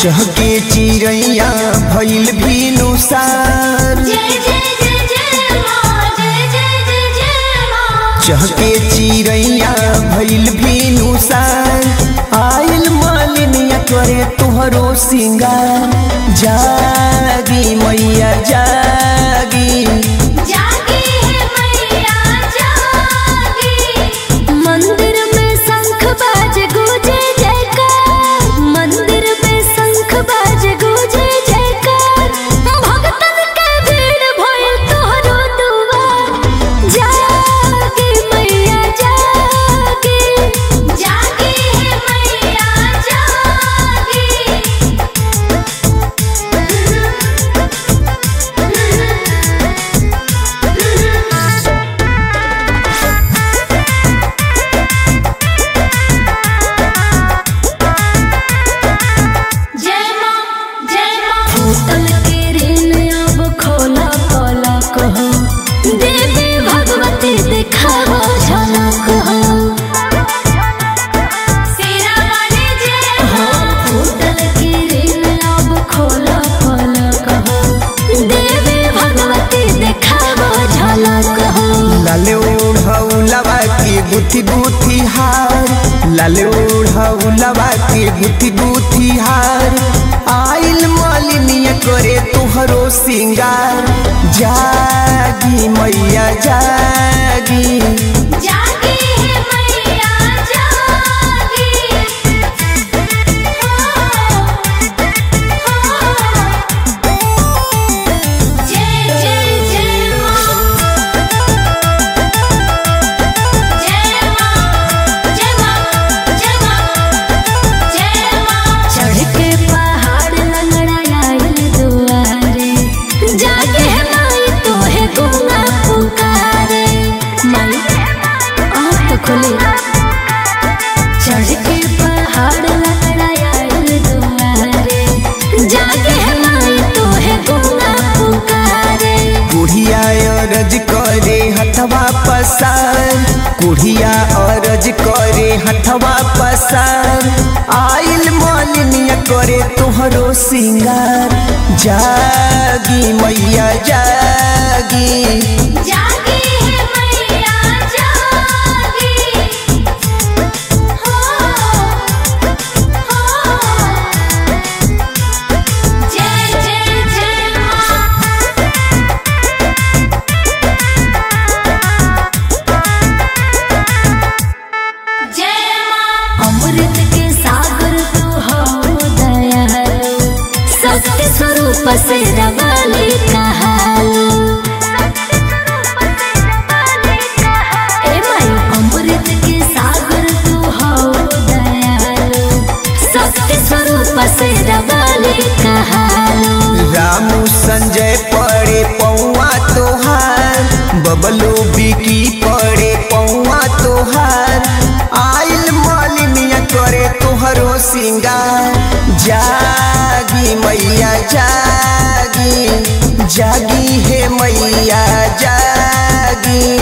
चहके चिड़ैया भइल भीनुसार जय जय जय जय माँ जय जय जय जय माँ चहके चिड़ैया भइल भीनुसार आइल मालिनिया करे तुहरो सिंगार जागी मैया जागी जागी है मैया जागी मंदिर में शंख बाज गूंजे जयकार मंदिर में शंख बाज गूंजे जयकार भक्तन के भीड़ भइल तोहरो दुआर जागी मैया जागी जागी है मैया जागी जय माँ जय माँ भूतल के ऋण अब खोला खोला कहो देवी भगवती दिखाओ झलक हो सेरा वाले जय हो भूतल के ऋण अब खोला खोला कहो देवी भगवती दिखाओ झलक हो लाले ओढ़ौलवा के गुथी गुथी हार लाले ओढ़ौलवा के गुथी गुथी हार आइल मालिनिया करे तुहरो सिंगार जागी मैया जागी जागी है मैया जागी जय जय जय माँ जय माँ जय माँ जय माँ जय माँ चढ़ के पहाड़ लंगड़ायल दुआरे जागे है माई तोहे गुंगा पुकारे माई आँख तो खोले चढ़ के पहाड़ लंगड़ायल दुआरे जागे है माई तोहे गुंगा पुकारे कुढ़िया अरज करे हथवा पसार कुढ़िया अरज करे हथवा पसार आइल मालिनिया करे तुहरो सिंगार जागी मैया जागी जागी है मैया जागी हो हो जय जय जय माँ जय माँ अमृत के सागर तू हो दयालु शक्ति स्वरूप से रवाली कहालू ए माई अमृत के सागर तू हो दयालु शक्ति स्वरूप से रवाली कहालू रामू संजय पड़े पौआ तोहार बबलू बिकी पड़े पौआ तोहार आइल मालिनिया करे तुहरो सिंगार जागी मैया जागी जागी हे मैया जागी